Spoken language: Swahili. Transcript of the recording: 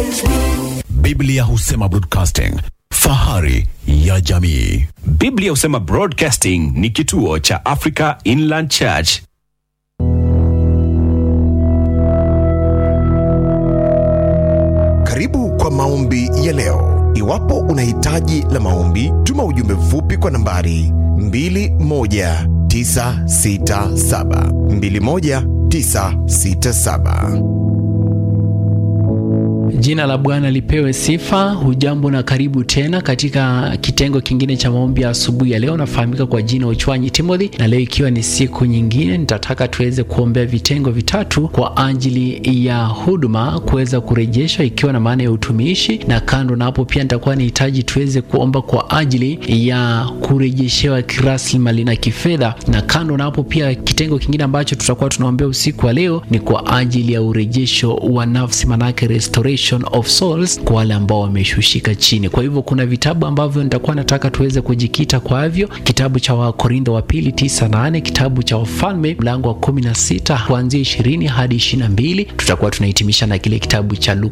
Biblia husema broadcasting, fahari ya jamii. Biblia husema Broadcasting ni kituo cha Africa Inland Church. Karibu kwa maombi ya leo. Iwapo una hitaji la maombi, tuma ujumbe mfupi kwa nambari 21967 21967. Jina la Bwana lipewe sifa. Hujambo na karibu tena katika kitengo kingine cha maombi ya asubuhi ya leo. Nafahamika kwa jina Uchwanyi Timothy, na leo ikiwa ni siku nyingine, nitataka tuweze kuombea vitengo vitatu kwa ajili ya huduma kuweza kurejeshwa, ikiwa na maana ya utumishi, na kando na hapo pia nitakuwa nihitaji tuweze kuomba kwa ajili ya kurejeshewa kiraslimali na kifedha, na kando na hapo pia kitengo kingine ambacho tutakuwa tunaombea usiku wa leo ni kwa ajili ya urejesho wa nafsi, manake restoration of souls kwa wale ambao wameshushika chini. Kwa hivyo kuna vitabu ambavyo nitakuwa nataka tuweze kujikita kwavyo, kitabu cha Wakorintho wa pili tisa nane, kitabu cha Wafalme mlango wa kumi na sita kuanzia ishirini hadi ishirini na mbili. Tutakuwa tunahitimisha na kile kitabu cha Luka